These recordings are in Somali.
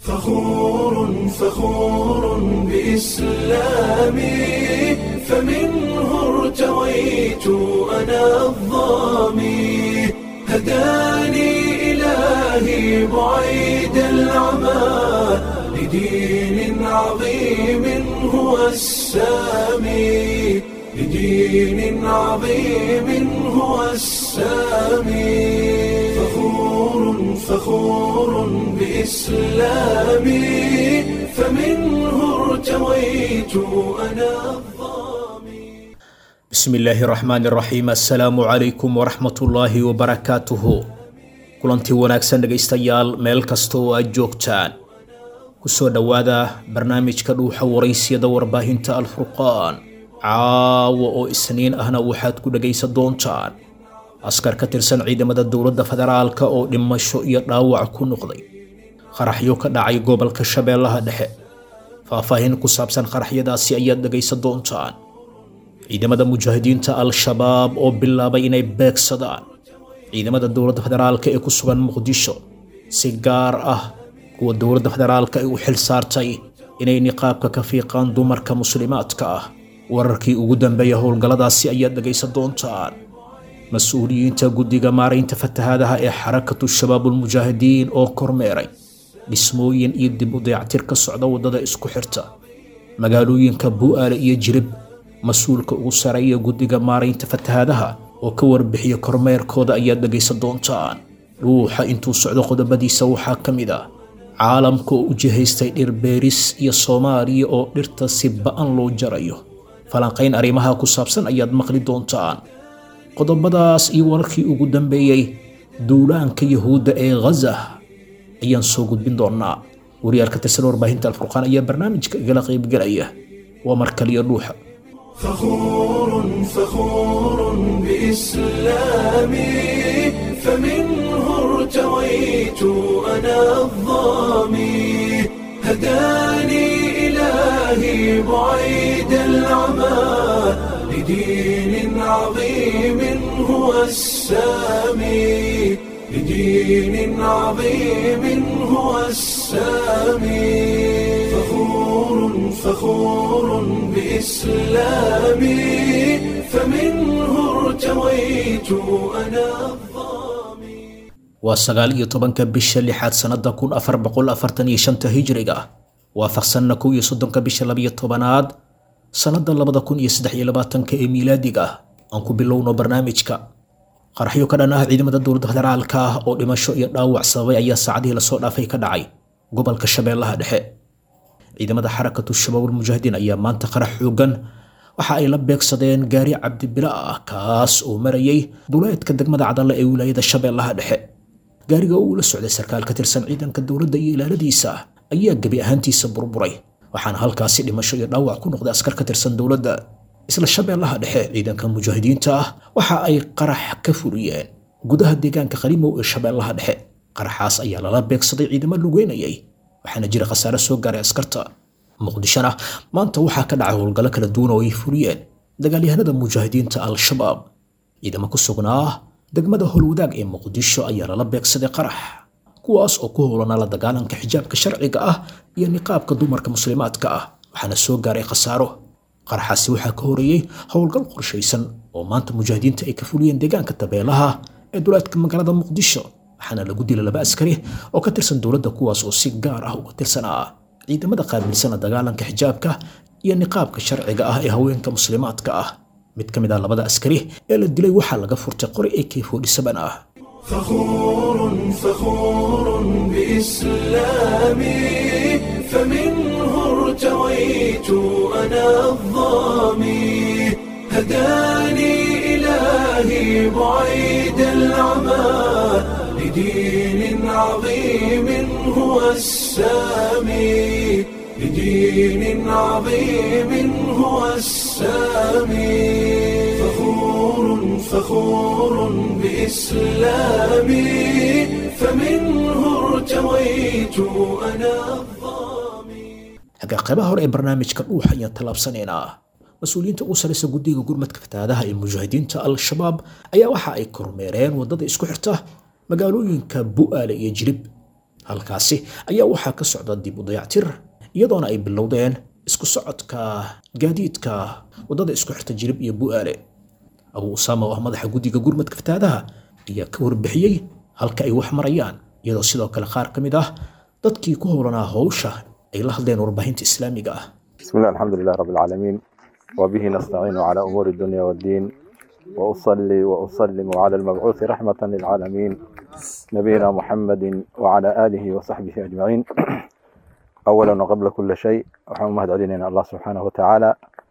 فخور فخور بإسلامي فمنه ارتويت أنا الظامي هداني إلهي بعيد العمى لدين عظيم هو السامي لدين عظيم هو السامي فخور فخور بإسلامي فمنه ارتويت أنا الظامي bismi illaahi raxmaani raxiim assalaamu calaykum waraxmatullaahi wabarakaatuhu kulantii wanaagsan dhegaystayaal meel kasta oo aad joogtaan kusoo dhowaada barnaamijka dhuuxa waraysiyada warbaahinta alfurqaan caawa oo isniin ahna waxaad ku dhegaysan doontaan askar ka tirsan ciidamada dowladda federaalka oo dhimasho iyo dhaawac ku noqday qaraxyo ka dhacay gobolka shabeellaha dhexe faahfaahin ku saabsan qaraxyadaasi ayaad dhegaysan doontaan ciidamada mujaahidiinta al-shabaab oo bilaabay inay beegsadaan ciidamada dowladda federaalka ee ku sugan muqdisho si gaar ah kuwa dowladda federaalka ay u xil saartay inay niqaabka ka fiiqaan dumarka muslimaadka ah wararkii ugu dambeeya howlgalladaasi ayaad dhegaysan doontaan mas-uuliyiinta guddiga maaraynta fatahaadaha ee xarakatu shabaabulmujaahidiin oo kormeeray dhismooyin iyo dib u dayactir ka socda waddada isku xirta magaalooyinka bu'aale iyo jirib mas-uulka ugu sareeya guddiga maaraynta fatahaadaha oo ka warbixiya kormeerkooda ayaad dhegaysan doontaan dhuuxa intuu socdo qodobadiisa waxaa ka mid ah caalamka oo u jihaystay dhir beeris iyo soomaaliya oo dhirta si ba'an loo jarayo falanqayn arrimaha ku saabsan ayaad maqli doontaan qodobadaas iyo wararkii ugu dambeeyey duulaanka yahuudda ee ghaza ayaan soo gudbin doonaa wariyaal ka tirsan warbaahinta alfurqaan ayaa barnaamijka igala qaybgelaya waa mar kaliya dhuuxa فخور فخور بإسلامي فمنه ارتويت أنا الظامي هداني إلهي بعيد العمى لدين عظيم هو السامي لدين عظيم هو السامي فخور فخور بإسلامي فمنه ارتويت أنا الظامي waa sagaal iyo tobanka bisha lixaad sannada kun afar boqol afartan iyo shanta hijriga waafaqsanna kow iyo soddonka bisha labiyo tobanaad sannada labada kun iyo saddex iyo labaatanka ee miilaadiga aan ku bilowno barnaamijka qaraxyo ka dhan ah ciidamada dowladda federaalka ah oo dhimasho iyo dhaawac sababay ayaa saacadihii lasoo dhaafay ka dhacay gobolka shabeellaha dhexe ciidamada xarakatu shabaabulmujaahidiin ayaa maanta qarax xoogan waxa ay la beegsadeen gaari cabdibila ah kaas oo marayay duleedka degmada cadalle ee wilaayada shabeellaha dhexe gaariga uu la socday sarkaal ka tirsan ciidanka dowladda iyo ilaaladiisa ayaa gebi ahaantiisa burburay waxaana halkaasi dhimasho iyo dhaawac ku noqday askar ka tirsan dowladda isla shabeellaha dhexe ciidanka mujaahidiinta ah waxa ay qarax ka fuliyeen gudaha deegaanka qalimow ee shabeellaha dhexe qaraxaas ayaa lala beegsaday ciidamo lugeynayay waxaana jira khasaare soo gaaray askarta muqdishona maanta waxaa ka dhacay howlgallo kala duwan oo ay fuliyeen dagaalyahanada mujaahidiinta al-shabaab ciidamo ku sugnaa degmada howlwadaag ee muqdisho ayaa lala beegsaday qarax kuwaas oo ku howlanaa la dagaalanka xijaabka sharciga ah iyo niqaabka dumarka muslimaadka ah waxaana soo gaaray khasaaro qaraxaasi waxaa ka horeeyey howlgal qorshaysan oo maanta mujaahidiinta ay ka fuliyeen deegaanka tabeelaha ee duleedka magaalada muqdisho waxaana lagu dilay laba askari oo ka tirsan dowladda kuwaas oo si gaar ah uga tirsanaa ciidamada qaabilsana dagaalanka xijaabka iyo niqaabka sharciga ah ee haweenka muslimaadka ah mid ka mid ah labada askari ee la dilay waxaa laga furtay qori ak forty-seven ah فخور فخور بإسلامي فمنه ارتويت أنا الظامي هداني إلهي بعيد العمى لدين عظيم هو السامي لدين عظيم هو السامي فخور فخور بإسلامي فمنه ارتويت أنا الظامي hagaa qaybaha hore ee barnaamijka dhuuxa ayaan tallaabsanaynaa mas-uuliyiinta ugu saraysa guddiga gurmadka fatahaadaha ee mujaahidiinta al-shabaab ayaa waxa ay kormeereen waddada isku xirta magaalooyinka bu'aale iyo jirib halkaasi ayaa waxaa ka socda dib u dayactir iyadoona ay bilowdeen isku socodka gaadiidka waddada isku xirta jirib iyo bu'aale abu usaama oo ah madaxa guddiga gurmadka fataadaha ayaa ka warbixiyey halka ay wax marayaan iyadoo sidoo kale qaar ka mid ah dadkii ku howlanaa howsha ay la hadleen warbaahinta islaamiga ah بسم الله الحمد لله رب العالمين وبه نستعين على أمور الدنيا والدين وأصلي وأسلم على المبعوث رحمة للعالمين نبينا محمد وعلى آله وصحبه أجمعين أولا وقبل كل شيء waxaan u mahad celinayna allah subxaanahu watacaala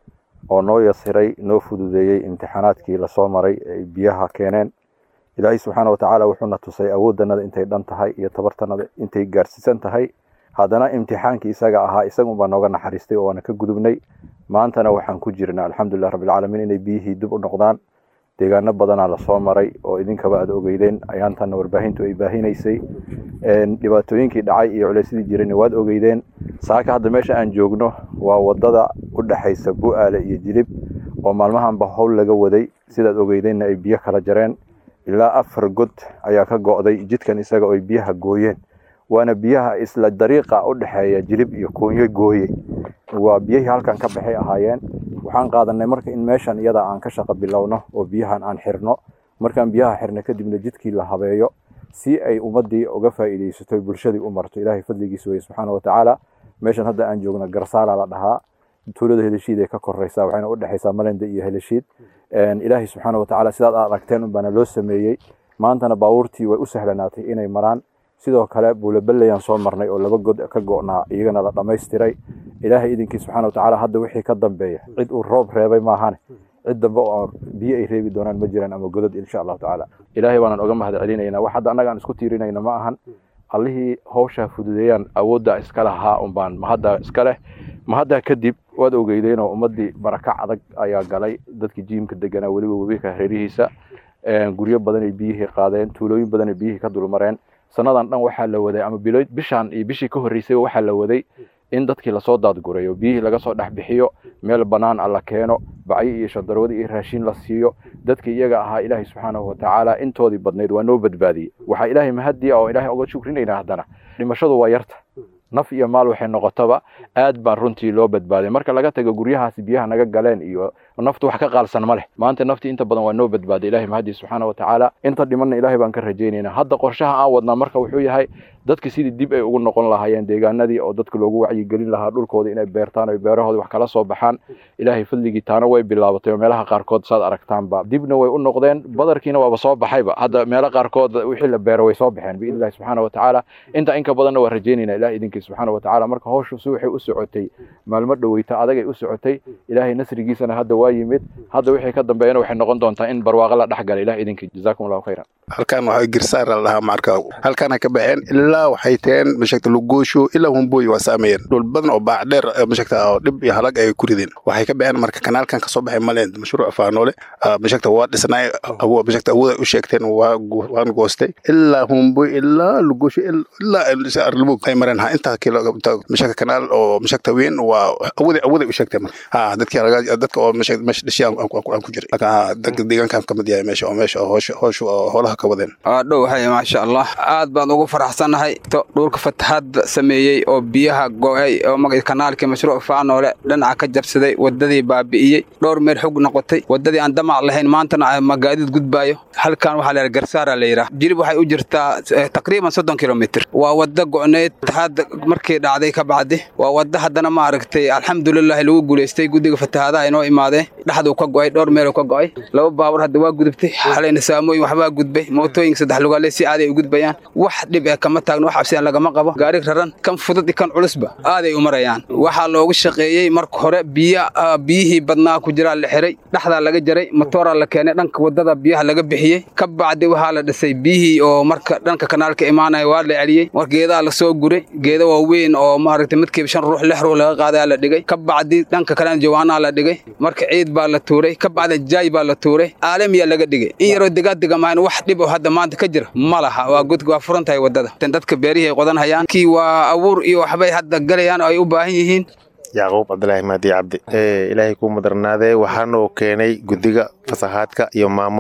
oo noo yasiray noo fududeeyey imtixaanaadkii lasoo maray ay biyaha keeneen ilaahay subxaana watacaala wuxuuna tusay awooddanada intay dhan tahay iyo tabartanada intay gaarsiisan tahay haddana imtixaankii isaga ahaa isagunbaa nooga naxariistay oo waana ka gudubnay maantana waxaan ku jirnaa alxamdulilah rabbilcaalamiin inay biyihii dib u noqdaan deegaano badanaa lasoo maray oo idinkaba aad ogeydeen ayaantanna warbaahintu ay baahinaysay dhibaatooyinkii dhacay iyo culeysyadii jirayna waad ogeydeen saaka hadda meesha aan joogno waa wadada u dhexaysa bu'aale iyo jilib oo maalmahanba howl laga waday sidaad ogeydeenna ay biyo kala jareen ilaa afar god ayaa ka go'day jidkan isaga oo ay biyaha gooyeen waana biyaha isla dariiqa u dhexeeya jilib iyo koonyo gooye waa biyihii halkan ka baxay ahaayeen waxaan qaadanay marka in meeshan iyada aan ka shaqo bilowno oo biyahan aan xirno markaan biyaha xirno kadibna jidkii la habeeyo si ay ummadii uga faa'iidaysato bulshadii u marto ilaahay fadligiisa weye subxaana watacaala meeshan hadda aan joogno garsaala la dhahaa tuulada heleshiid ee ka koreysa waxayna u dhexaysaa malenda iyo heleshiid ilaahay subxaana watacaala sidaad aad aragteen unbaana loo sameeyey maantana baabuurtii way u sahlanaatay inay maraan sidoo kale buulabaleyaan soo marnay oo laba god ka go'naa iyagana la dhammaystiray ilaahay idinkii subxaana watacaala hadda wixii ka dambeeya cid uu roob reebay maahane cid dambe oo biyo ay reebi doonaan ma jiraan ama godad insha allahu tacaala ilaahay baanaan oga mahad celinaynaa wax hadda annaga aan isku tiirinayna ma ahan allihii hawshaa fududeeyaan awoodda iska lahaa unbaan mahadda iska leh mahaddaa kadib waad ogeydeenoo ummaddii barakac adag ayaa galay dadkii jiimka deganaa weliba webiga hareerihiisa guryo badanay biyihii qaadeen tuulooyin badanay biyihii ka dulmareen sanadan dhan waxaa la waday ama bishaan iyo bishii ka horreysay waxaa la waday in dadkii lasoo daadgurayo biyihii laga soo dhex bixiyo meel bannaan a la keeno bacyo iyo shandarwadi iyo raashin la siiyo dadkii iyaga ahaa ilaahay subxaanahu watacaala intoodii badnayd waa noo badbaadiyey waxaa ilaahay mahadiya oo ilaahay oga shukrinayna haddana dhimashadu waa yarta naf iyo maal waxay noqotaba aad baan runtii loo badbaaday marka laga tago guryahaasi biyaha naga galeen iyo naftu wax ka qaalsan ma leh maanta naftii inta badan waa noo badbaaday ilahay mahadii subxaana watacaala inta dhimanna ilahay baan ka rajaynaynaa hadda qorshaha aan wadnaa marka wuxuu yahay dadki sidii dib ay ugu noqon lahaayeen deegaanadii oo dadka loogu wacyigelin lahaa dhulkooda inay beertaan o beerahooda wax kala soo baxaan ilaahay fadligii taana way bilaabatay oo meelaha qaarkood saad aragtaanba dibna way u noqdeen badarkiina waaba soo baxayba hadda meelo qaarkood wixii la beero way soo baxeen biidni illahi subxaana watacaala inta inka badanna waa rajaynaynaa ilahay idinkii subxaana watacaala marka hawshu si waxay u socotay maalmo dhoweyta adagay u socotay ilaahay nasrigiisana hadda waa yimid hadda wixii ka dambeeyana waxay noqon doontaa in barwaaqo la dhex gala ilahay idinkii jazaakum allahu khayran halkan waxaa girsaar la dhahaa marka halkana ka baxeen ilaa waxay taheen mashagta lugoosho ilaa humboy waa saameeyeen dhul badan oo baac dheer mashagta oo dhib iyo halag ay ku rideen waxay ka baxeen marka kanaalkan kasoo baxay maleen mashruuc faanoole mashagta waa dhisnay mashagta awooda u sheegteen waa waan goostay ilaa humboy ilaa lugoosho ilaa arlibog ay mareen ha intaa kilo mashagta kanaal oo mashagta weyn waa awooda awooda u sheegteen marka ha dadki dadka oo mashagta meesha dhashay aan ku jiray marka dadka deegaankan kamid yahay meesha oo meesha hoosha hoosha hoolaha ka wadeen dhow hay maasha allah aad baan ugu faraxsannahay dhulka fatahaad sameeyey oo biyaha go'ay oo maga kanaalkii mashruuc faanoole dhinaca ka jabsaday wadadii baabi'iyey dhowr meel xog noqotay wadadii aan damac lahayn maantana magaadiid gudbaayo halkan waxaa la garsaara la yidhaah jilib waxay u jirtaa taqriiban soddon kilomitr waa wada go'neyd fatahaad markii dhacday ka bacdi waa wada haddana maaragtay alxamdulilahi lagu guulaystay guddiga fatahaadaha inoo imaadeen dhexduu ka go'ay dhowr meeluu ka go'ay laba baabur hadda waa gudubtay xalayna saamooyin waxbaa gudbay mootooyinka saddex lugaale si aaday u gudbayaan wax dhib eh kama taagno wax cabsiyan lagama qabo gaari raran kan fudud iyo kan culusba aaday u marayaan waxaa loogu shaqeeyey marka hore biya biyihii badnaa ku jiraa la xiray dhexdaa laga jaray matooraa la keenay dhanka wadada biyaha laga bixiyey ka bacdi waxaa la dhisay biyihii oo marka dhanka kanaalka imaanaya waa la celiyey war geedaa lasoo guray geeda waaweyn oo maaragtay midkiiba shan ruux lix ruux laga qaadaa la dhigay ka bacdi dhanka kalena jawaanaa la dhigay marka ciid baa la tuuray ka bacdi jaay baa la tuuray caalamiyaa laga dhigay in yaroo degaadega maahan wax dhib oo hadda maanta ka jira ma laha waa godka waa furan tahay wadada dadka beerihii ay qodan hayaan kii waa abuur iyo waxbay hadda galayaan oo ay u baahan yihiin yacquub cabdilaahi maadi cabdi ilaahay kuu mudarnaadee waxaanoo keenay guddiga fasahaadka iyo maamulka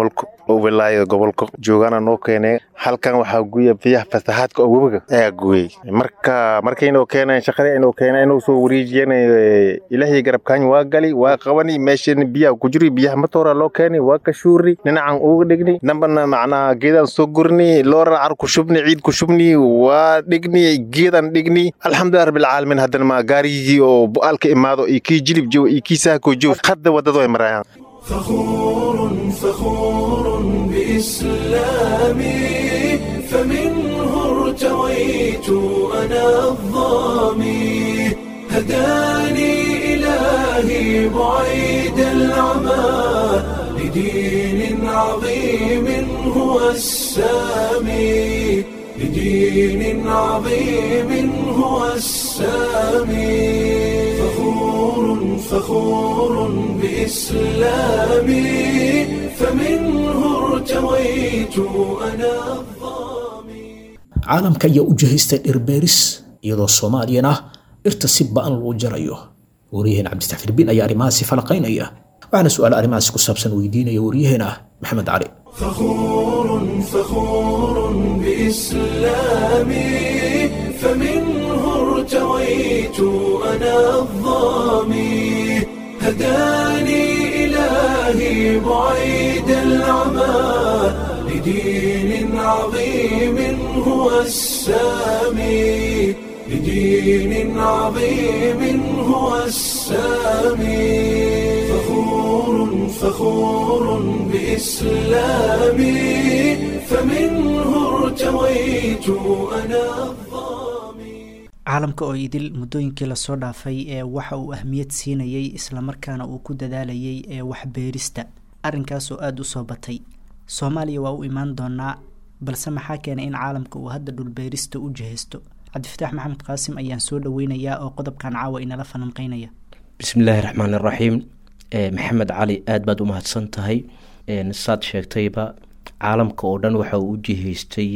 oo wilaayada gobolka joogana noo keeneen halkan waxaa guya biyaha fasahaadka oo webiga ayaa guyey marka markaynoo keeneen shaqadii aynoo keeneen inuu soo wareejiyeen ilaahay garabkaany waa gali waa qabani meeshan biyaha ku jiri biyaha matoora loo keeni waa ka shuuri dhinacan uga dhigni dambana macnaa geedaan soo gurni looran car ku shubni ciid ku shubni waa dhigni geedan dhigni alxamdulilah rabbilcaalamiin haddana ma gaarigii oo bu-aalka imaado iyo kii jilib joog iyo kii saako joog hadda waddada way marayaan فخور فخور بإسلامي فمنه ارتويت أنا الظامي هداني إلهي بعيد العمى لدين عظيم هو السامي لدين عظيم هو السامي فخور فخور بإسلامي فمنه ارتويت أنا الظامي caalamka ayaa u jihaystay dhirbeeris iyadoo soomaaliyana dhirta si ba'an loo jarayo wariyaheen cabdistafir bin ayaa arrimahaasi falaqaynaya waxaana su'aala arrimahaasi ku saabsan weydiinaya waryaheena maxamed cali فخور فخور بإسلامي فمنه ارتويت أنا الظامي هداني إلهي بعيد العمى لدين عظيم هو السامي لدين عظيم هو السامي فخور فخور بإسلامي فمنه ارتويت أنا الظامي caalamka oo idil muddooyinkii lasoo dhaafay ee waxa uu ahmiyad siinayay islamarkaana uu ku dadaalayay ee waxbeerista arrinkaas oo aada u soo batay soomaaliya waa u imaan doonaa balse maxaa keenay in caalamka uu hadda dhulbeerista u jihaysto cabdifataax maxamed qaasim ayaan soo dhaweynayaa oo qodobkan caawa inala falanqeynaya bismillaahi raxmaan iraxiim maxamed cali aada baad u mahadsan tahay saad sheegtayba caalamka oo dhan waxa uu u jihaystay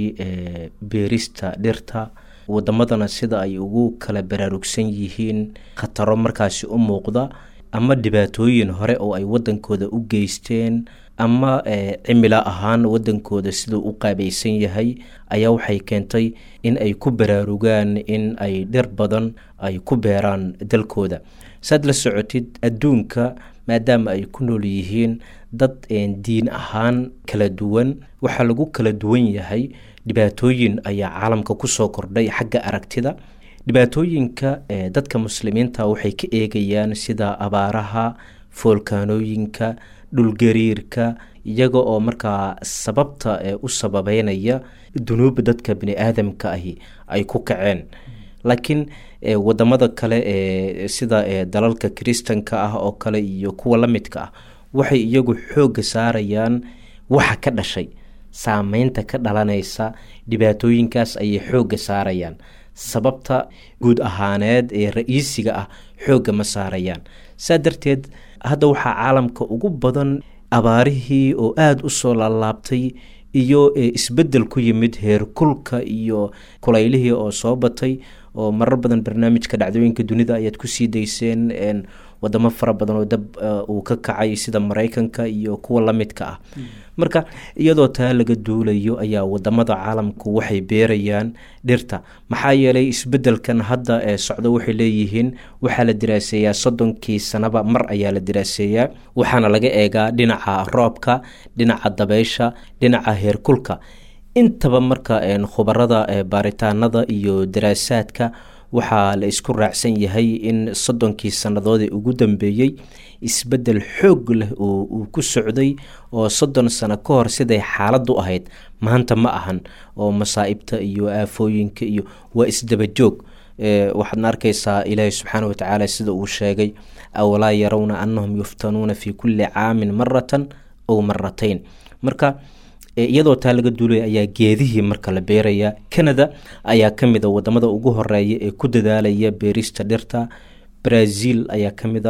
beerista dhirta wadamadana sida ay ugu kala baraarugsan yihiin khataro markaasi u muuqda ama dhibaatooyin hore oo ay wadankooda u geysteen ama cimilo ahaan wadankooda siduu u qaabaysan yahay ayaa waxay keentay in ay ku baraarugaan in ay dhir badan ay ku beeraan dalkooda saad la socotid adduunka maadaama ay ku nool yihiin dad diin ahaan kala duwan waxaa lagu kala duwan yahay dhibaatooyin ayaa caalamka kusoo kordhay xagga aragtida dhibaatooyinka dadka muslimiinta waxay ka eegayaan sida abaaraha foolkaanooyinka dhulgariirka iyaga oo markaa sababta u sababeynaya dunuuba dadka bini aadamka ahi ay ku kaceen laakiin wadamada kale ee sida dalalka kiristanka ah oo kale iyo kuwa la midka ah waxay iyagu xoogga saarayaan waxa ka dhashay saameynta ka dhalanaysa dhibaatooyinkaas ayay xoogga saarayaan sababta guud ahaaneed ee ra-iisiga ah xoogga ma saarayaan saa darteed hadda waxaa caalamka ugu badan abaarihii oo aada u soo laalaabtay iyo isbedel ku yimid heerkulka iyo kulaylihii oo soo batay oo marar badan barnaamijka dhacdooyinka dunida ayaad kusii dayseen wadamo fara badan oo dab uu ka kacay sida maraykanka iyo kuwa lamidka ah marka iyadoo taa laga duulayo ayaa wadamada caalamku waxay beerayaan dhirta maxaa yeelay isbedelkan hadda ee socdo waxay leeyihiin waxaa la diraaseeyaa soddonkii sanaba mar ayaa la diraaseeyaa waxaana laga eegaa dhinaca roobka dhinaca dabeysha dhinaca heerkulka intaba marka khubarada baaritaanada iyo daraasaadka waxaa la isku raacsan yahay in soddonkii sannadoodii ugu dambeeyey isbedel xoog leh oo uu ku socday oo soddon sano ka hor siday xaaladdu ahayd maanta ma ahan oo masaa'ibta iyo aafooyinka iyo waa isdabajoog waxaadna arkaysaa ilaahi subxaana watacaala sida uu sheegay awalaa yarawna annahum yuftanuuna fi kulli caamin maratan ow maratayn marka iyadoo taa laga duulaya ayaa geedihii marka la beerayaa canada ayaa ka mid a wadamada ugu horeeya ee ku dadaalaya beerista dhirta brazil ayaa ka mid a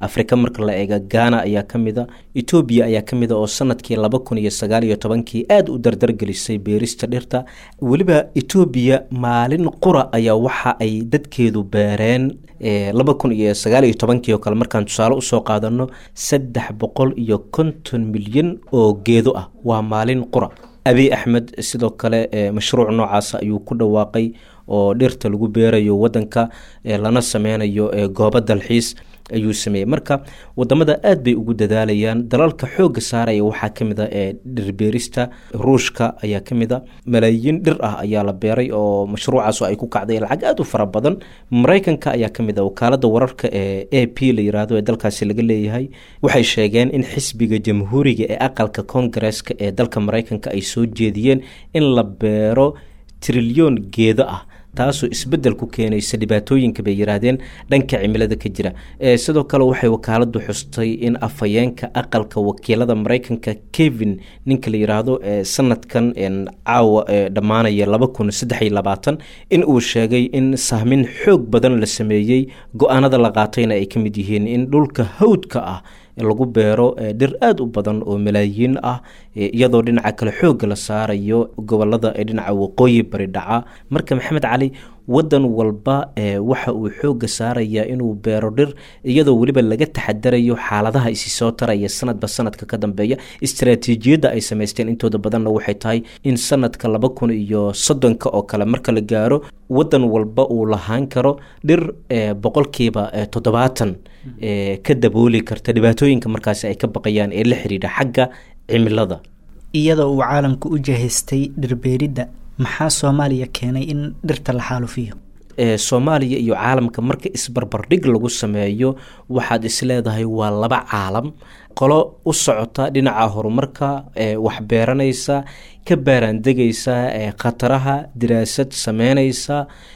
afrika marka la eega ghana ayaa ka mida etoobiya ayaa ka mida oo sanadkii laba kun iyo sagaal iyo tobankii aada u dardargelisay beerista dhirta weliba etoobiya maalin qura ayaa waxa ay dadkeedu beereen laba kun iyo sagaal iyo tobankii oo kale markaan tusaale usoo qaadano saddex boqol iyo konton milyan oo geedo ah waa maalin qura abiy axmed sidoo kale mashruuc noocaas ayuu ku dhawaaqay oo dhirta lagu beerayo wadanka lana sameynayo goobo dalxiis ayuu sameeyey marka wadamada aad bay ugu dadaalayaan dalalka xooga saaraya waxaa kamid a ee dhirbeerista ruushka ayaa kamid a malaayiin dhir ah ayaa la beeray oo mashruucaas ay ku kacday lacag aada u fara badan mareykanka ayaa kamid a wakaalada wararka ee a p la yiraahdo ee dalkaasi laga leeyahay waxay sheegeen in xisbiga jamhuuriga ee aqalka koongareeska ee dalka mareykanka ay soo jeediyeen in la beero trilyoon geedo ah taasoo isbedel ku keenaysa dhibaatooyinka bay yiraahdeen dhanka cimilada ka jira sidoo kale waxay wakaaladu xustay in afhayeenka aqalka wakiilada mareykanka kevin ninka la yiraahdo sanadkan caawa dhammaanaya laba kun saddex iyo labaatan in uu sheegay in sahmin xoog badan la sameeyey go-aanada la qaatayna ay ka mid yihiin in dhulka hawdka ah lagu beero dhir aada u badan oo malaayiin ah iyadoo dhinaca kale xoogga la saarayo gobolada ee dhinaca waqooyi bari dhaca marka maxamed cali wadan walba waxa uu xoogga saarayaa inuu beero dhir iyadoo weliba laga taxadarayo xaaladaha isi soo taraya sanadba sanadka ka dambeeya istaraatiijiyadda ay samaysteen intooda badanna waxay tahay in sanadka laba kun iyo soddonka oo kale marka la gaaro wadan walba uu lahaan karo dhir boqolkiiba toddobaatan ka dabooli karta dhibaatooyinka markaasi ay ka baqayaan ee la xidhiidha xagga cimilada iyadoo uu caalamku u jahaystay dhirbeeridda maxaa soomaaliya keenay in dhirta la xaalufiyo soomaaliya iyo caalamka marka isbarbardhig lagu sameeyo waxaad isleedahay waa laba caalam qolo u socota dhinaca horumarka wax beeranaysa ka baaraandegaysa khataraha diraasad sameynaysa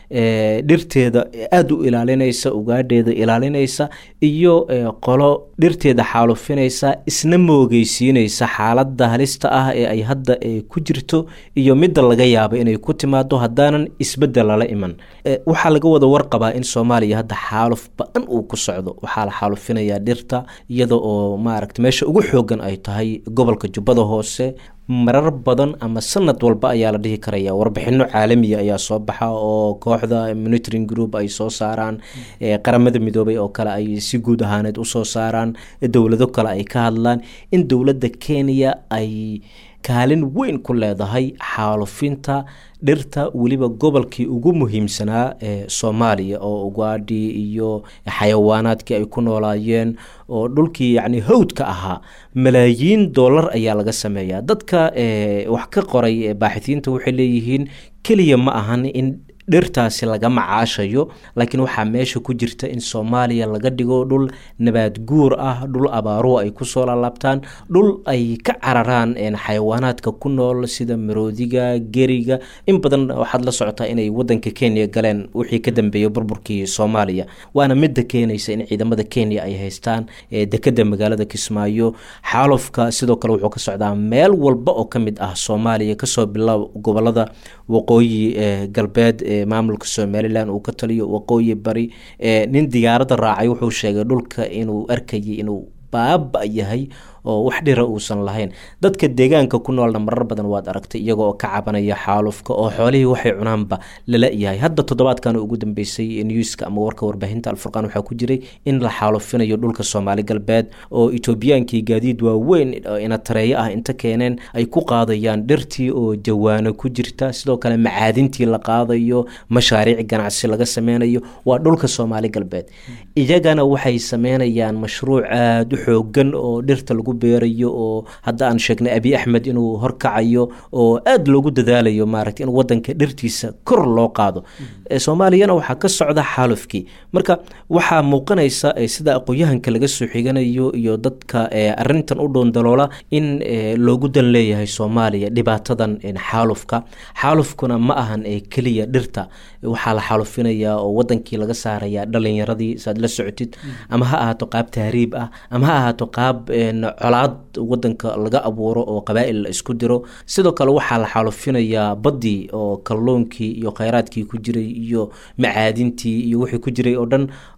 dhirteeda aada u ilaalinaysa ugaadheeda ilaalinaysa iyo qolo dhirteeda xaalufinaysa isna moogeysiinaysa xaalada halista ah ee ay hadda ku jirto iyo midda laga yaaba inay ku timaado haddaanan isbedel lala iman waxaa laga wada warqabaa in soomaaliya hadda xaaluf ba-an uu ku socdo waxaa la xaalufinayaa dhirta iyada oo maaragta meesha ugu xoogan ay tahay gobolka jubbada hoose marar badan ama sanad walba ayaa la dhihi karaya warbixino caalamiya ayaa soo baxa oo kooxda monitoring group ay soo saaraan qaramada midoobay oo kale ay si guud ahaaneed usoo saaraan dowlado kale ay ka hadlaan in dowladda kenya ay kaalin weyn ku leedahay xaalufinta dhirta weliba gobolkii ugu muhiimsanaa ee soomaaliya oo ugaadhi iyo xayawaanaadkii ay ku noolaayeen oo dhulkii yacni hawdka ahaa malaayiin dollar ayaa laga sameeyaa dadka wax ka qoray baaxihiinta waxay leeyihiin keliya ma ahan in dhirtaasi laga macaashayo laakiin waxaa meesha ku jirta in soomaaliya laga dhigo dhul nabaad guur ah dhul abaaruhu ay kusoo laalaabtaan dhul ay ka cararaan xayawaanaadka ku nool sida maroodiga geriga in badan waxaad la socotaa inay wadanka kenya galeen wixii ka dambeeyay burburkii soomaaliya waana midda keenaysa in ciidamada kenya ay haystaan dekeda magaalada kismaayo xaalufka sidoo kale wuxuu ka socdaa meel walba oo ka mid ah soomaaliya kasoo bilow gobolada waqooyi galbeed maamulka somalilan uu ka taliyo waqooyi bari nin diyaaradda raacay wuxuu sheegay dhulka inuu arkayay inuu baaba yahay oo wax dhira uusan lahayn dadka deegaanka ku noolna marar badan waad aragtay iyagoo ka cabanaya xaalufka oo xoolihii waxay cunaanba lala yahay hadda toddobaadkan ugu dambeysay newska ama warka warbaahinta alfurqaan waxaa ku jiray in la xaalufinayo dhulka soomaali galbeed oo etoobiyaankii gaadiid waaweyn ina tareeyo ah inta keeneen ay ku qaadayaan dhirtii oo jawaano ku jirta sidoo kale macaadintii la qaadayo mashaariic ganacsi laga sameynayo waa dhulka soomaali galbeed iyagana waxay sameynayaan mashruuc aada u xoogan oo dhirta lagu beerayo oo hadda aan sheegnay abi axmed inuu horkacayo oo aada loogu dadaalayo maaragta in wadanka dhirtiisa kor loo qaado soomaaliyana waxaa ka socda xaalufkii marka waxaa muuqanaysa sida aqoon-yahanka laga soo xiganayo iyo dadka arintan u dhoondaloola in loogu dan leeyahay soomaaliya dhibaatadan xaalufka xaalufkuna ma ahan keliya dhirta waxaa la xaalufinayaa oo wadankii laga saaraya dhalinyaradii saad la socotid ama ha ahaato qaab tahriib ah ama ha ahaato qaab colaad wadanka laga abuuro oo qabaa'il la isku diro sidoo kale waxaa la xaalufinayaa baddii oo kalluunkii iyo kheyraadkii ku jiray iyo macaadintii iyo wixii ku jiray oo dhan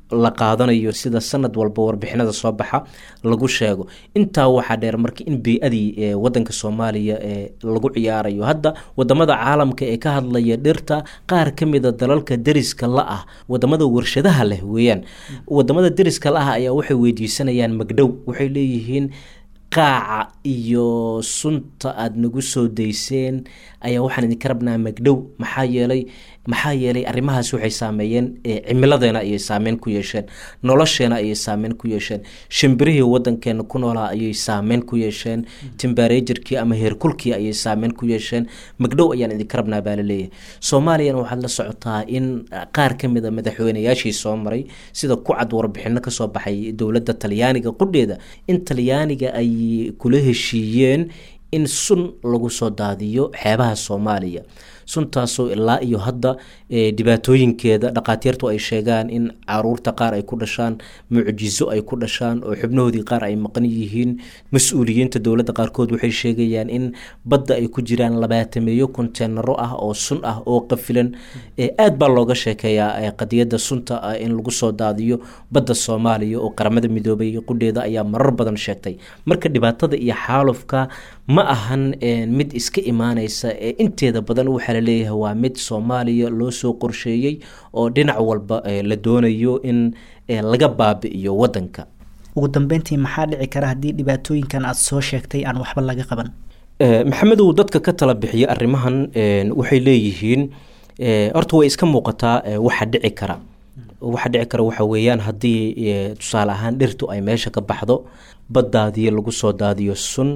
la qaadanayo sida sanad walba warbixinada soo baxa lagu sheego intaa waxaa dheer marka in bey-adii wadanka soomaaliya lagu ciyaarayo hadda wadamada caalamka ee ka hadlaya dhirta qaar ka mida dalalka deriska la ah wadamada warshadaha leh weeyaan wadamada deriska la ah ayaa waxay weydiisanayaan magdhow waxay leeyihiin qaaca iyo sunta aada nagu soo dayseen ayaa waxaan idinka rabnaa magdhow maxaa yeelay maxaa yeelay arrimahaas waxay saameeyeen cimiladeena ayay saameyn ku yeesheen nolosheena ayay saameyn ku yeesheen shimbirihii wadankeena ku noolaa ayay saameyn ku yeesheen timbarejerkii ama heerkulkii ayay saameyn ku yeesheen magdhow ayaan idinka rabnaa baa laleeyahay soomaaliyana waxaad la socotaa in qaar ka mid a madaxweynayaashii soo maray sida ku cad warbixino kasoo baxay dowladda talyaaniga qudheeda in talyaaniga ay kula heshiiyeen in sun lagu soo daadiyo xeebaha soomaaliya suntaasoo ilaa iyo hadda dhibaatooyinkeeda dhakhaatiirtu ay sheegaan in caruurta qaar ay ku dhashaan mucjizo ay ku dhashaan oo xubnahoodii qaar ay maqan yihiin mas-uuliyiinta dowladda qaarkood waxay sheegayaan in badda ay ku jiraan labaatameeyo konteenaro ah oo sun ah oo qafilan aad baa looga sheekeeyaa qadiyadda sunta ah in lagu soo daadiyo badda soomaaliya oo qaramada midoobay qudheeda ayaa marar badan sheegtay marka dhibaatada iyo xaalufka ma ahan mid iska imaaneysa ee inteeda badan waxaa laleeyahay waa mid soomaaliya loo soo qorsheeyey oo dhinac walba la doonayo in laga baabi'iyo wadanka ugu dambeyntii maxaa dhici kara haddii dhibaatooyinkan aada soo sheegtay aan waxba laga qaban maxamedow dadka ka tala bixiya arrimahan waxay leeyihiin horta way iska muuqataa waxa dhici kara waxa dhici kara waxa weeyaan haddii tusaale ahaan dhirtu ay meesha ka baxdo baddaadii lagu soo daadiyo sun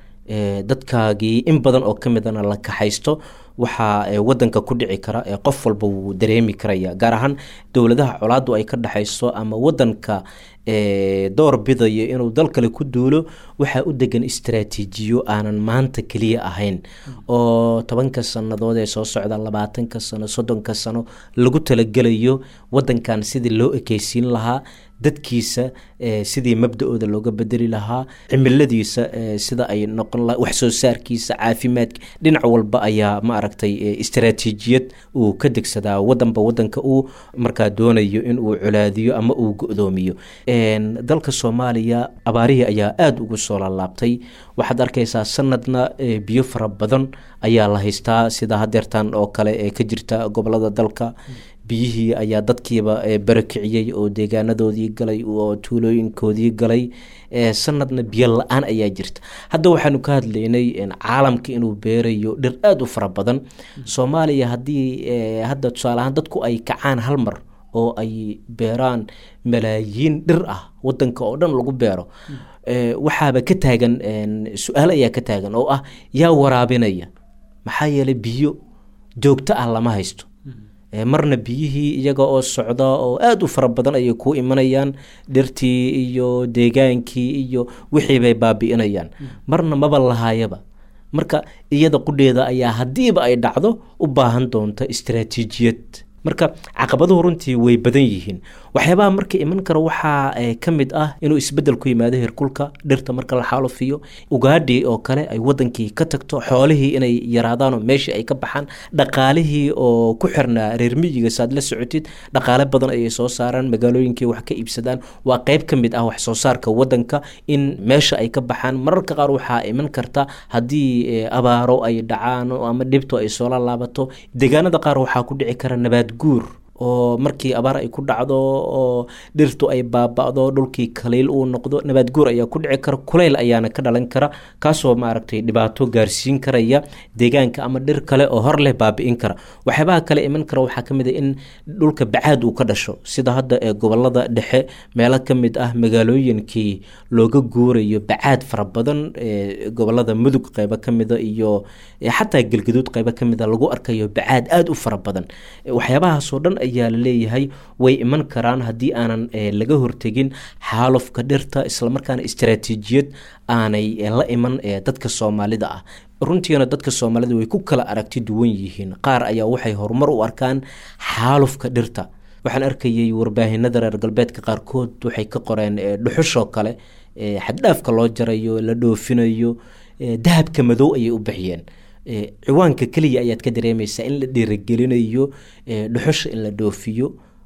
dadkaagii in badan oo ka midana la kaxaysto waxaa wadanka ku dhici kara qof walba wuu dareemi karaya gaar ahaan dowladaha colaadu ay ka dhexayso ama wadanka door bidaya inuu dal kale ku duulo waxaa u degan istaraatiijiyo aanan maanta keliya ahayn oo tobanka sannadood ee soo socda labaatanka sano soddonka sano lagu talagelayo wadankan sidii loo ekeysiin lahaa dadkiisa sidii mabda-ooda looga bedeli lahaa cimiladiisa sida ay noqon laha wax soo saarkiisa caafimaadka dhinac walba ayaa ma aragtay istaraatiijiyad uu ka degsadaa wadanba wadanka uu markaa doonayo in uu colaadiyo ama uu go-doomiyo dalka soomaaliya abaarihii ayaa aada ugu soo laalaabtay waxaad arkaysaa sanadna biyo fara badan ayaa la haystaa sida hadeertan oo kale ee ka jirta gobolada dalka biyihii ayaa dadkiiba barakiciyey oo deegaanadoodii galay oo tuulooyinkoodii galay sanadna biyo la-aan ayaa jirta hadda waxaanu ka hadlaynay caalamka inuu beerayo dhir aada u fara badan soomaaliya haddii hadda tusaale ahaan dadku ay kacaan hal mar oo ay beeraan malaayiin dhir ah wadanka oo dhan lagu beero waxaaba ka taagan su-aal ayaa ka taagan oo ah yaa waraabinaya maxaa yeelay biyo joogto ah lama haysto marna biyihii iyaga oo socda oo aada u fara badan ayay ku imanayaan dhirtii iyo deegaankii iyo wixii bay baabi'inayaan marna maba lahaayaba marka iyada qudheeda ayaa haddiiba ay dhacdo u baahan doonta istaraatiijiyad marka caqabaduhu runtii way badan yihiin waxyaabaha marka iman kara waxaa ka mid ah inuu isbedel ku yimaado herkulka dhirta marka la xaalufiyo ugaadhi oo kale ay wadankii ka tagto xoolihii inay yaraadaanoo meeshii ay ka baxaan dhaqaalihii oo ku xirnaa reer miyiga saad la socotid dhaqaale badan ayay soo saaraan magaalooyinkii wax ka iibsadaan waa qeyb ka mid ah wax soo saarka wadanka in meesha ay ka baxaan mararka qaar waxaa iman karta haddii abaaro ay dhacaan ama dhibto ay soo laalaabato deegaanada qaar waxaa ku dhici kara nabaad guur oo markii abaar ay ku dhacdo oo dhirtu ay baaba'do dhulkii kaliil uu noqdo nabaad guur ayaa ku dhici kara kuleyl ayaana ka dhalan kara kaasoo maaragtay dhibaato gaarsiin karaya deegaanka ama dhir kale oo hor leh baabi'in kara waxyaabaha kale iman kara waxaa ka mid a in dhulka bacaad uu ka dhasho sida hadda ee gobolada dhexe meelo ka mid ah magaalooyinkii looga guurayo bacaad fara badan gobolada mudug qeybo ka mida iyo xataa gelgaduud qeybo ka mida lagu arkayo bacaad aada u fara badan waxyaabahaasoo dhan ayaa laleeyahay way iman karaan haddii aanan laga hortegin xaalufka dhirta islamarkaana istaraatiijiyad aanay la iman dadka soomaalida ah runtiina dadka soomaalida way ku kala aragti duwan yihiin qaar ayaa waxay horumar u arkaan xaalufka dhirta waxaan arkayay warbaahinada reer galbeedka qaarkood waxay ka qoreen dhuxushoo kale xaddhaafka loo jarayo la dhoofinayo dahabka madow ayay u bixiyeen ciwaanka keliya ayaad ka dareemaysaa in la dhiiragelinayo dhuxusha in la dhoofiyo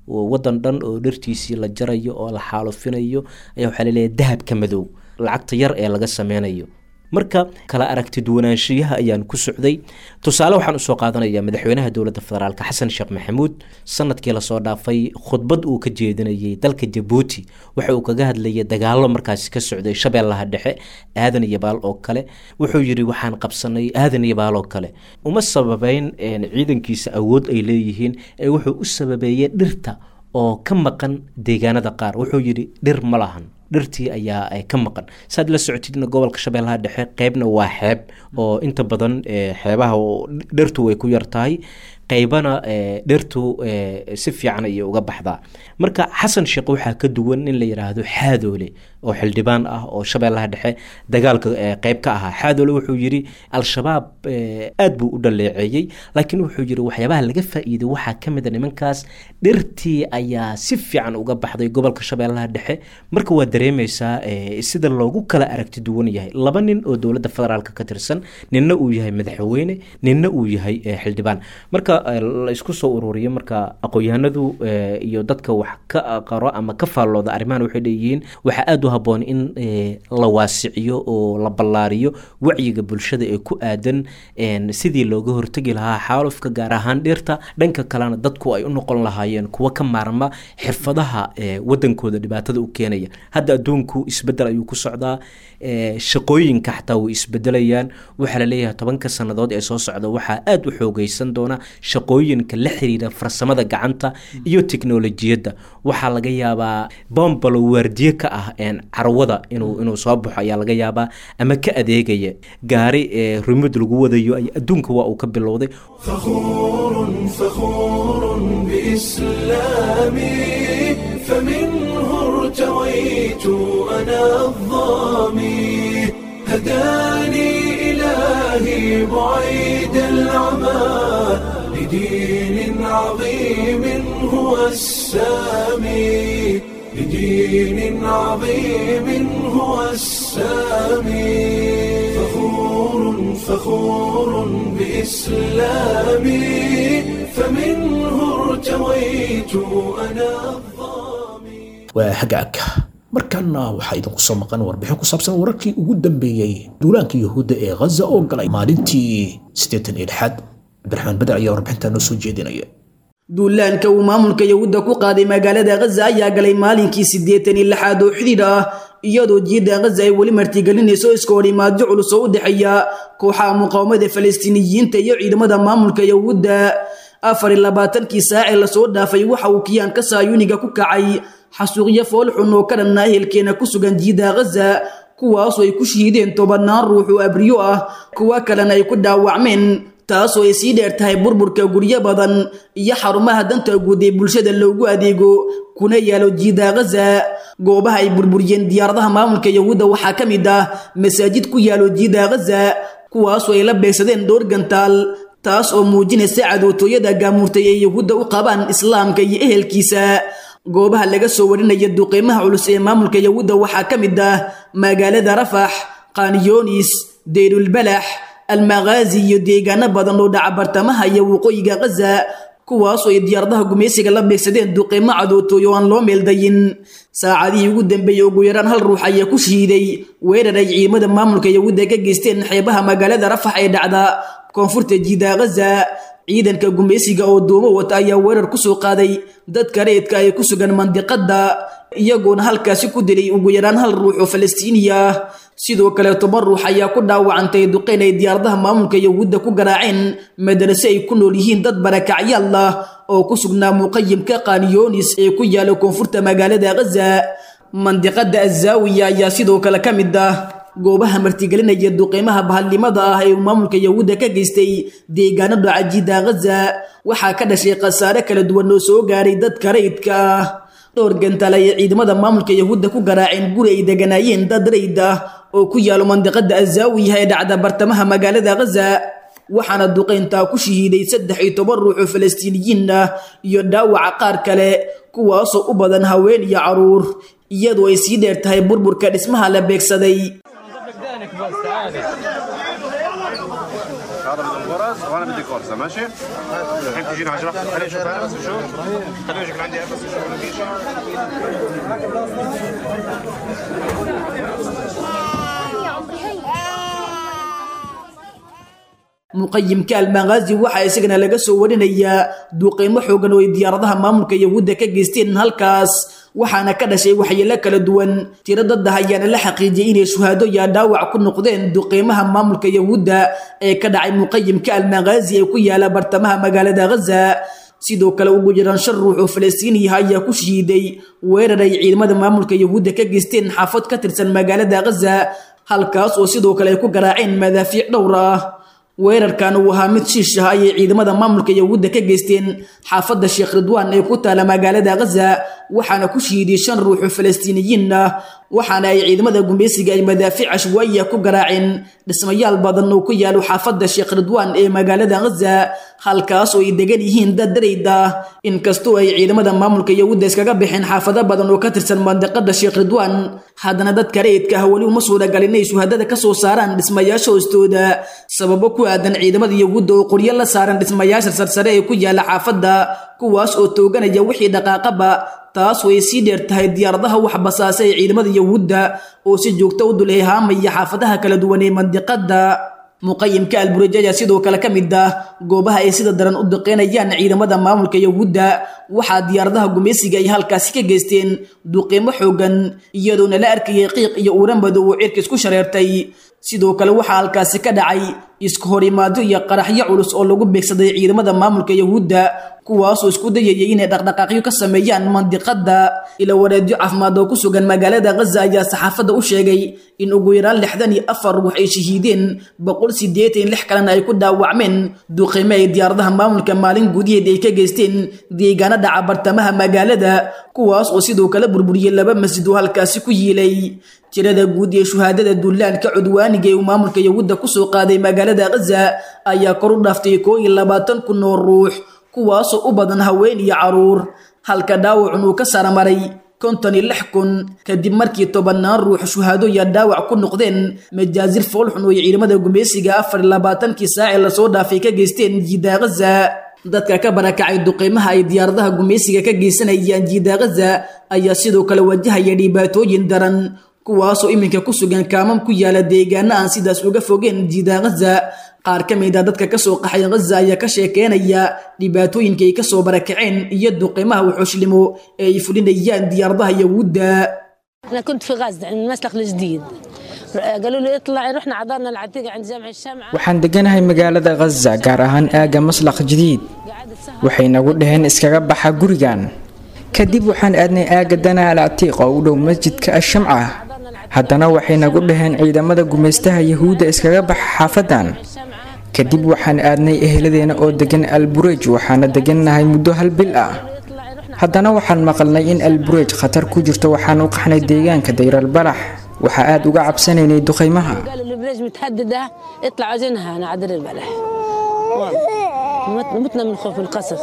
wadan dhan oo dhirtiisii la jarayo oo la xaalufinayo ayaa waxaa laleeyahay dahabka madow lacagta yar ee laga sameynayo marka kala aragti duwanaanshiyaha ayaan ku socday tusaale waxaan usoo qaadanaya madaxweynaha dowladda federaalk xasan sheekh maxamuud sanadkii lasoo dhaafay khudbad uu ka jeedinayay dalka jabuuti waxa uu kaga hadlayay dagaalo markaasi ka socday shabeellaha dhexe aadan iyo baal oo kale wuxuu yidhi waxaan qabsanay aadan iyo baal oo kale uma sababeyn ciidankiisa awood ay leeyihiin ee wuxuu u sababeeyey dhirta oo ka maqan deegaanada qaar wuxuu yidhi dhir ma lahan dhirtii ayaa ka maqan saad la socotidna gobolka shabeellaha dhexe qeybna waa xeeb oo inta badan xeebaha dhirtu way ku yar tahay qeybana dhirtu si fiican ayay uga baxdaa marka xasan sheekh waxaa ka duwan in la yidhaahdo xaadoole oo xildhibaan ah oo shabeellaha dhexe dagaalka qeyb ka ahaa xaadoole wuxuu yidhi al-shabaab aad buu u dhaleeceeyey laakiin wuxuu yidhi waxyaabaha laga faa-iiday waxaa ka mid a nimankaas dhirtii ayaa si fiican uga baxday gobolka shabeellaha dhexe marka waa dareemeysaa sida loogu kala aragti duwan yahay laba nin oo dowladda federaalk ka tirsan ninna uu yahay madaxweyne ninna uu yahay xildhibaan marka la isku soo ururiyo marka aqoon-yahanadu iyo dadka wax ka qaro ama ka faallooda arrimahan waxay leeyihiin waxaa aada u habboon in la waasiciyo oo la ballaariyo wacyiga bulshada ee ku aadan sidii looga hortegi lahaa xaalufka gaar ahaan dhirta dhanka kalena dadku ay u noqon lahaayeen kuwa ka maarma xirfadaha wadankooda dhibaatada u keenaya hadda adduunku isbedel ayuu ku socdaa shaqooyinka xataa way isbedelayaan waxaa laleeyahay tobanka sannadood ee soo socda waxaa aada u xoogeysan doona shaqooyinka la xiriira farsamada gacanta iyo teknolojiyadda waxaa laga yaabaa bombalo waardiye ka ah carwada inuu inuu soo baxo ayaa laga yaabaa ama ka adeegaya gaari rumid lagu wadayo adduunka waa uu ka bilowday فخور فخور بإسلامي فمنه ارتويت أنا الظامي هداني إلهي بعيد العمى لدين عظيم هو السامي لدين عظيم هو السامي فخور فخور بإسلامي فمنه ارتويت أنا الظامي waa hagaag markaana waxaa idinku soo maqan warbixin ku saabsan wararkii ugu dambeeyey duulaanka yuhuudda ee ghaza oo galay maalintii siddeetan iyo lixaad cabdiraxmaan beder ayaa warbixintaa noo soo jeedinaya duulaanka uu maamulka yahuudda ku qaaday magaalada ghaza ayaa galay maalinkii siddeetan iyo lixaad oo xidhiidh ah iyadoo jiidda ghaza ay weli martigelinayso iska horimaadyo culus oo u dhexeeya kooxaha muqaawamada falastiiniyiinta iyo ciidamada maamulka yahuudda afar iyo labaatankii saacee lasoo dhaafay waxa uu kiyaanka saayuniga ku kacay xasuuqyo foolxun oo ka dhanna ehelkeena ku sugan jiidda ghaza kuwaasoo ay ku shahiideen tobannaan ruux oo abriyo ah kuwa kalena ay ku dhaawacmeen taasoo ay sii dheer tahay burburka guryo badan iyo xarumaha danta guud ee bulshada loogu adeego kuna yaalo jiida ghaza goobaha ay burburiyeen diyaaradaha maamulka yahuudda waxaa ka mid ah masaajid ku yaalo jiida ghaza kuwaasoo ay la beegsadeen dhowr gantaal taas oo muujinaysa cadootooyada gaamuurtay ee yahuudda u qabaan islaamka iyo ehelkiisa goobaha laga soo warinaya duqeymaha culus ee maamulka yahuudda waxaa ka mid ah magaalada rafax qaaniyoonis deyrulbalax almaqaazi iyo deegaano badan oo dhaca bartamaha iyo waqooyiga ghaza kuwaasoo ay diyaaradaha gumaysiga la beegsadeen duqeymo cadootooy oo aan loo meeldayin saacadihii ugu dambeeyey ugu yaraan hal ruux ayaa ku shahiiday weerar ay ciidamada maamulka yahuudda ka geysteen xeebaha magaalada rafax ee dhacda koonfurta jiida ghaza ciidanka gumaysiga oo duumo wata ayaa weerar ku soo qaaday dadka reedka ee ku sugan mandiqadda iyagoona halkaasi ku dilay ugu yaraan hal ruux oo falastiiniya ah sidoo kale toban ruux ayaa ku dhaawacantay duqeyn ay diyaaradaha maamulka yahuudda ku garaaceen madarase ay ku nool yihiin dad barakacyaal ah oo ku sugnaa muqayimka qaaniyoonis ee ku yaala koonfurta magaalada ghaza mandiqada azaawiya ayaa sidoo kale ka mid ah goobaha martigelinaya duqeymaha bahalnimada ah ee uu maamulka yahuudda ka geystay deegaano dhaca jiida ghaza waxaa ka dhashay khasaare kala duwan oo soo gaaray dadka rayidka ah dhowr gantaal ayay ciidamada maamulka yahuudda ku garaaceen guri ay deganaayeen dad rayd ah oo ku yaalo mandiqada azaawiya ee dhacda bartamaha magaalada ghaza waxaana duqeyntaa ku shahiiday saddex iyo toban ruux oo falastiiniyiin ah iyo dhaawaca qaar kale kuwaasoo u badan haween iyo caruur iyadoo ay sii dheer tahay burburka dhismaha la beegsaday انفاس وانا بدي كورسه ماشي؟ الحين تجينا 10 خليني اشوف انا بس شوف خليني اشوف عندي انفاس شوف ما في شيء muqayimka almaqaazi waxaa isagana laga soo warinayaa duuqeymo xoogan oo ay diyaaradaha maamulka yahuudda ka geysteen halkaas waxaana ka dhashay waxyeelo kala duwan tiro dadda ayaana la xaqiijiyay inay shuhaado yaa dhaawac ku noqdeen duqeymaha maamulka yahuudda ee ka dhacay muqayimka almaqaazi ee ku yaala bartamaha magaalada ghaza sidoo kale ugu jiraan shan ruux oo falastiiniyaha ayaa ku shahiiday weerar ay ciidamada maamulka yahuudda ka geysteen xaafad ka tirsan magaalada ghaza halkaas oo sidoo kale ay ku garaaceen madaafiic dhowr ah weerarkan uu ahaa mid shiish ah ayay ciidamada maamulka yahuudda ka geysteen xaafadda sheekh ridwaan ee ku taala magaalada ghaza waxaana ku shiiday shan ruux oo falastiiniyiin ah waxaana ay ciidamada gumaysiga ay madaafiic ashwaaiya ku garaaceen dhismayaal badan oo ku yaalo xaafadda sheekh ridwaan ee magaalada ghaza halkaas oo ay degan yihiin dad darayd ah inkastoo ay ciidamada maamulka yahuudda iskaga baxeen xaafado badan oo ka tirsan mandiqada sheekh ridwaan haddana dadka rayidka ah weli uma suuragalin inay shuhadada ka soo saaraan dhismayaasha hoostooda sababo ku aadan ciidamada yahuudda oo qoryo la saaran dhismayaasha sarsare ee ku yaala xaafadda kuwaas oo tooganaya wixii dhaqaaqaba taas way sii dheer tahay diyaaradaha wax basaasa ee ciidamada yahuudda oo si joogto u dulhehaamaya xaafadaha kala duwan ee mandiqada muqayimka alburaj ayaa sidoo kale ka mid ah goobaha ay sida daran u duqeynayaan ciidamada maamulka yahuudda waxaa diyaaradaha gumaysiga ay halkaasi ka geysteen duqeymo xoogan iyadoona la arkayay qiiq iyo uura madow oo cirka isku shareertay sidoo kale waxaa halkaasi ka dhacay isku horimaado iyo qaraxyo culus oo lagu beegsaday ciidamada maamulka yahuudda kuwaasoo isku dayayay inay dhaqdhaqaaqyo ka sameeyaan mandiqada ila wareedyo caafimaad oo ku sugan magaalada ghaza ayaa saxaafadda u sheegay in ugu yaraan lixdan iyo afar ruux ay shahiideen boqol sideetan lix kalena ay ku dhaawacmeen duqeyme ay diyaaradaha maamulka maalin gudiheed ay ka geysteen deegaano dhaca bartamaha magaalada kuwaas oo sidoo kale burburiyey laba masjid oo halkaasi ku yiilay tirada guud ee shuhaadada duulaanka cudwaaniga ee uu maamulka yahuudda kusoo qaaday magaalada ghaza ayaa kor u dhaaftay koo iyo labaatan kun oo ruux kuwaasoo u badan haween iyo caruur halka dhaawacun uu ka saramaray konton iyo lix kun kadib markii tobannaan ruux shuhaado iyo dhaawac ku noqdeen majaazir foolxun oo ay ciidamada gumaysiga afar iyo labaatankii saacee lasoo dhaafay ka geysteen jiida ghaza dadka ka barakacay duqeymaha ay diyaaradaha gumaysiga ka geysanayaan jiida ghaza ayaa sidoo kale wajahaya dhibaatooyin daran kuwaasoo iminka ku sugan kaamam ku yaala deegaano aan sidaas uga fogeen jiida ghaza qaar ka mid a dadka kasoo qaxay ghaza ayaa ka sheekeynaya dhibaatooyinka ay kasoo barakaceen iyo duqeymaha wuxuushlimo ee ay fulinayaan diyaaradaha yahuudda أنا كنت في غزة عند المسلخ الجديد قالوا لي اطلعي رحنا عذرنا العتيق عند جامع الشمعة waxaan deganahay magaalada ghaza gaar ahaan aagga maslaq jadiid waxay nagu dhaheen iskaga baxa gurigan kadib waxaan aadnay aagga danaa al catiiq oo u dhow masjidka ashamca haddana waxay nagu dhaheen ciidamada gumaystaha yahuudda iskaga baxa xaafadan kadib waxaan aadnay eheladeena oo degan alburej waxaana degannahay muddo hal bil ah haddana waxaan maqalnay in alburej khatar ku jirto waxaan u qaxnay deegaanka dayralbalax waxaa aad uga cabsanaynay duqaymaha قالوا البريج متهددة اطلعوا زينها أنا عدل البلح والله مت- متنا من خوف القصف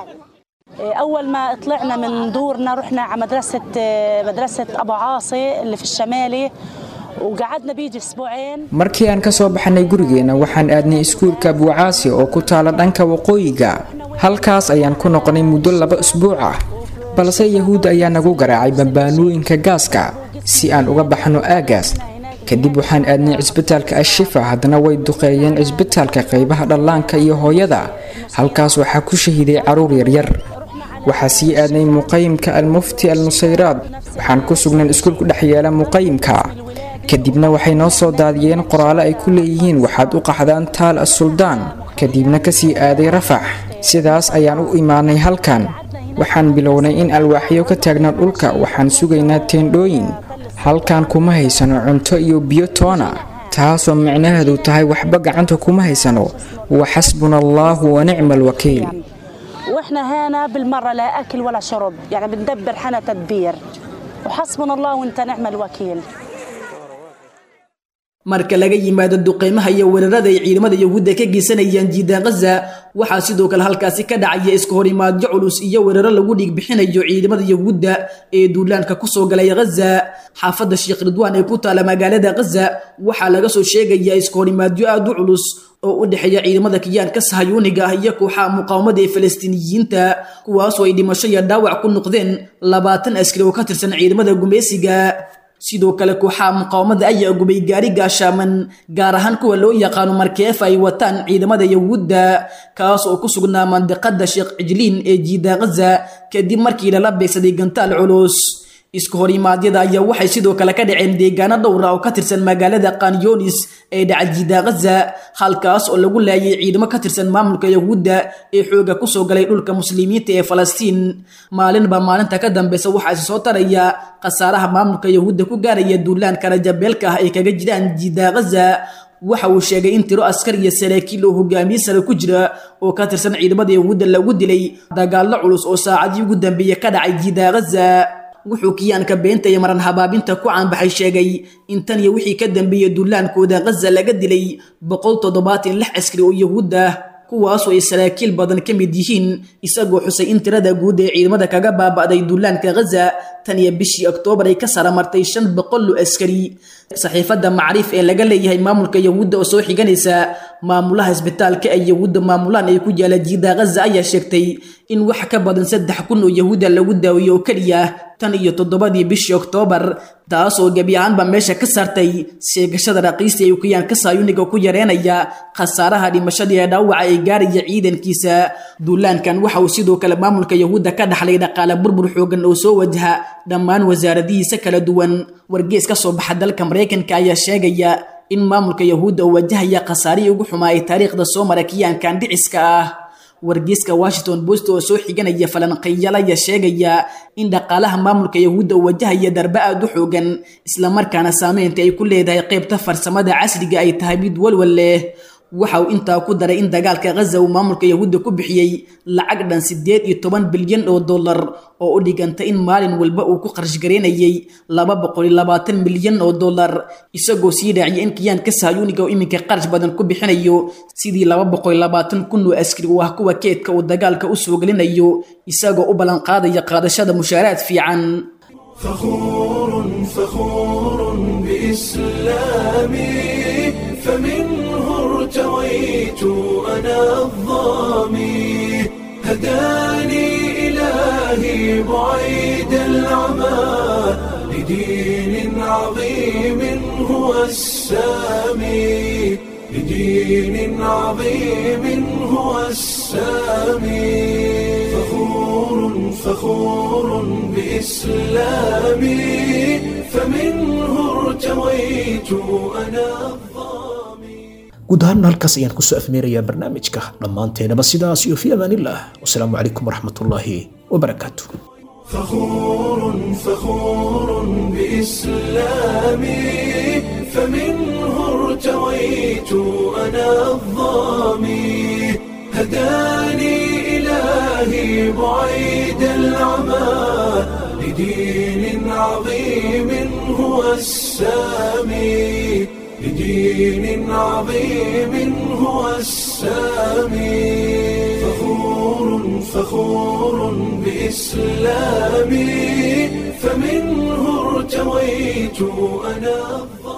أول ما طلعنا من دورنا رحنا على مدرسة مدرسة أبو عاصي اللي في الشمالي وقعدنا بيجي أسبوعين markii aan ka soo baxnay gurigeena waxaan aadnay iskuulka buucaasi oo ku taala dhanka waqooyiga halkaas ayaan ku noqonay muddo laba usbuuc ah balse yahuud ayaa nagu garaacay bambaanooyinka gaaska si aan uga baxno aagaas kadib waxaan aadnay cisbitaalka ashifa haddana way duqeeyeen cisbitaalka qaybaha dhallaanka iyo hooyada halkaas waxaa ku shahiiday caruur yaryar waxaa sii aadnay muqayimka almufti al nusayraad waxaan ku sugnaan iskuul ku dhex yaala muqayimka kadibna waxay noo soo daadiyeen qoraalo ay ku leeyihiin waxaad u qaxdaan taal as-suldaan kadibna kasii aaday rafax sidaas ayaan u imaanay halkan waxaan bilownay in alwaaxyo ka taagnaa dhulka waxaan sugaynaa teendhooyin halkan kuma haysano cunto iyo biyo toona taasoo micnaheedu tahay waxba gacanta kuma haysano wa xasbuna allaahu wa nicma alwakiil وإحنا هنا بالمرة لا أكل ولا شرب يعني بندبر حنا تدبير وحسبنا الله وانت نعم الوكيل marka laga yimaado duqeymaha iyo weerarada ay ciidamada yahuudda ka geysanayaan jiida khaza waxaa sidoo kale halkaasi ka dhacaya iska horimaadyo culus iyo weeraro lagu dhiig bixinayo ciidamada yahuudda ee duulaanka kusoo galay khaza xaafadda sheekh ridwaan ee ku taala magaalada khaza waxaa laga soo sheegayaa iska horimaadyo aad u culus oo u dhexeeya ciidamada kiyaanka sahayuuniga ah iyo kooxaha muqaawamada ee falastiiniyiinta kuwaasoo ay dhimasho iyo dhaawac ku noqdeen labaatan askari oo ka tirsan ciidamada gumeysiga sidoo kale kooxaha muqaawamada ayaa gubay gaari gaashaaman gaar ahaan kuwa loo yaqaano markeef ay wataan ciidamada yahuudda kaas oo ku sugnaa mandiqada sheekh cijliin ee jiida khaza kadib markii lala beegsaday gantaal culus isku horimaadyada ayaa waxay sidoo kale ka dhaceen deegaano dhowra oo ka tirsan magaalada kanyonis ee dhaca jiida khaza halkaas oo lagu laayay ciidamo ka tirsan maamulka yahuudda ee xooga kusoo galay dhulka muslimiinta ee falastiin maalinba maalinta ka dambeysa waxaa isi soo taraya khasaaraha maamulka yahuudda ku gaaraya duulaanka rajabeelka ah ay kaga jiraan jiida khaza waxa uu sheegay in tiro askar iyo saraakiil oo hogaamiye sare ku jira oo ka tirsan ciidamada yahuudda lagu dilay dagaallo culus oo saacadii ugu dambeeye ka dhacay jiida khaza wuxuu kiyaanka beenta iyo maran habaabinta ku caanbaxay sheegay in tan iyo wixii ka dambeeyey duulaankooda khaza laga dilay boqol toddobaatan lix askari oo yahuud ah kuwaasoo ay saraakiil badan ka mid yihiin isagoo xusay in tirada guud ee ciidamada kaga baaba'day duulaanka khaza tan iyo bishii oktoobar ay ka saramartay shan boqol oo askari saxiifadda macriif ee laga leeyahay maamulka yahuudda oo soo xiganaysa maamulaha isbitaalka ay yahuudda maamulaan ay ku yaala jiida khaza ayaa sheegtay in wax ka badan saddex kun oo yahuudda lagu daaweeyo oo keliya tan iyo toddobadii bishii oktoobar taasoo gebi ahaanba meesha ka saartay sheegashada raqiista ay kiyaanka saayuniga ku yareenaya khasaaraha dhimashada ee dhaawaca ee gaaraya ciidankiisa duulaankan waxa uu sidoo kale maamulka yahuudda ka dhaxlay dhaqaale burbur xoogan oo soo wajaha dhammaan wasaaradihiisa kala duwan wargees ka soo baxa dalka maraykanka ayaa sheegaya in maamulka yahuudda oo wajahaya khasaarihii ugu xumaa ee taariikhda soo mara kiyaankan dhiciska ah wargeyska washington post oo soo xiganaya falanqeeyal ayaa sheegaya in dhaqaalaha maamulka yahuudda uu wajahaya darbe aad u xoogan islamarkaana saameynta ay ku leedahay qaybta farsamada casriga ay tahay mid walwal leh waxa uu intaa ku daray in dagaalka khaza uu maamulka yahuudda ku bixiyey lacag dhan siddeed iyo toban bilyan oo dollar oo u dhiganta in maalin walba uu ku qarash gareynayay laba boqol iyo labaatan milyan oo dollar isagoo sii raaciyay in kiyaanka sahyuuniga oo iminka qarash badan ku bixinayo sidii laba boqol iyo labaatan kun oo askari u ah kuwa keedka uu dagaalka u soo gelinayo isagoo u ballanqaadaya qaadashada mushaaraad fiican فخور فخور بإسلامي فمنه ارتويت أنا الظامي هداني إلهي بعيد العمى لدين عظيم هو السامي لدين عظيم هو السامي فخور فخور بإسلامي فمنه ارتويت أنا guud ahaan halkaas ayaan kusoo afmeerayaa barnaamijka dhammaanteenaba sidaas iyo fi amaanillah wasalaamu calaykum waraxmatullaahi wabarakaatu فخور فخور بإسلامي فمنه ارتويت أنا الظامي هداني إلهي بعيد العمى لدين عظيم هو السامي لدين عظيم هو السامي فخور فخور بإسلامي فمنه ارتويت أنا الظالم